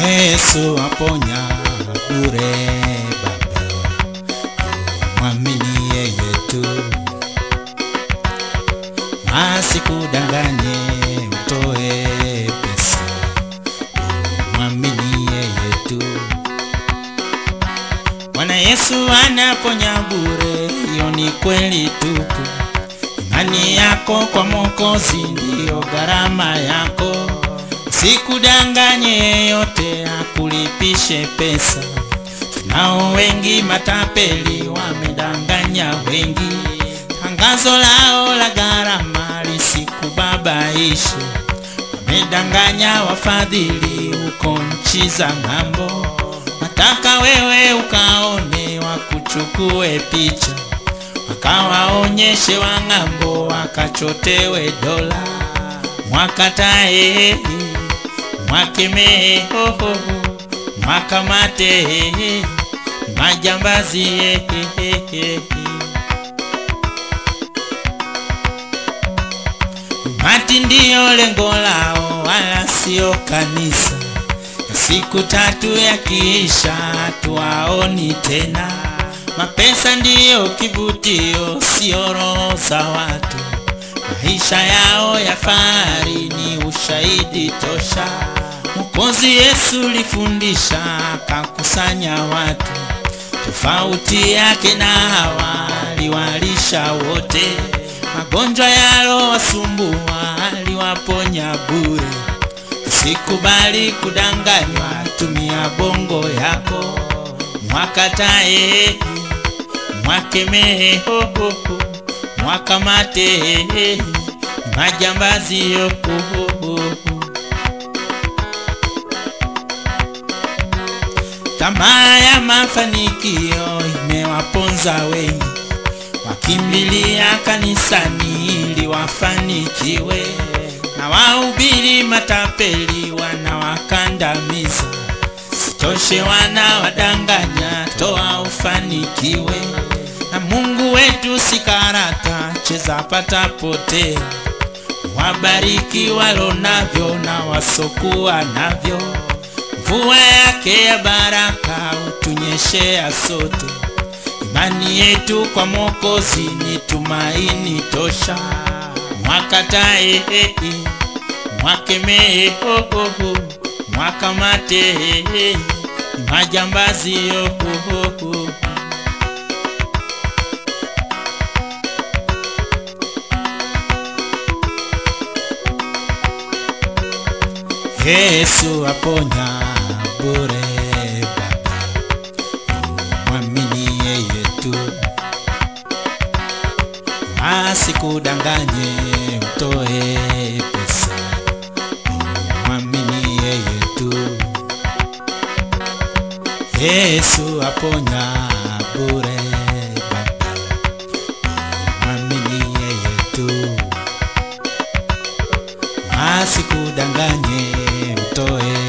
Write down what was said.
Yesu aponya bure baba, mwamini yeye tu, asikudanganye utoe pesa, mwamini yeye tu. Bwana Yesu anaponya bure, hiyo ni kweli tupu. Imani yako kwa Mwokozi ndiyo gharama yako. Usikudanganye yeyote akulipishe pesa. Tunao wengi matapeli, wamedanganya wengi. Tangazo lao la gharama lisikubabaishe. Wamedanganya wafadhili huko nchi za ng'ambo. Nataka wewe ukaone, wakuchukue picha, wakawaonyeshe wang'ambo, wakachotewe dola, mwakatae, mwakemee, hoho, mwakamate, majambazi. Umati ndiyo lengo lao, wala sio kanisa. Siku tatu yakiisha, tuwaoni tena. Mapesa ndiyo kivutio, sio roho za watu. Maisha yao ya fahari ni ushahidi tosha. Mwokozi Yesu lifundisha, akakusanya watu. Tofauti yake na hawa, aliwalisha wote. Magonjwa yalowasumbua, aliwaponya bure. Usikubali kudanganywa, tumia bongo yako, mwakatae, mwakemee, hoho, mwakamate, majambazi yoho. Tamaa ya mafanikio imewaponza wengi, wakimbilia kanisani ili wafanikiwe na wahubiri matapeli wanawakandamiza, sitoshe wanawadanganya, toa ufanikiwe. Na Mungu wetu si karata, cheza pata potea. Wabariki walo navyo na wasokuwa navyo, mvua yake ya baraka utunyeshea sote. Imani yetu kwa Mwokozi ni tumaini tosha mwakatae mwakemee hoho mwakamate majambazi yohoho Yesu aponya bure baba, mwamini yeye tu asikudanganye utoe pesa, mwamini yeye tu. Yesu aponya bure baba, mwamini yeye tu, asikudanganye utoe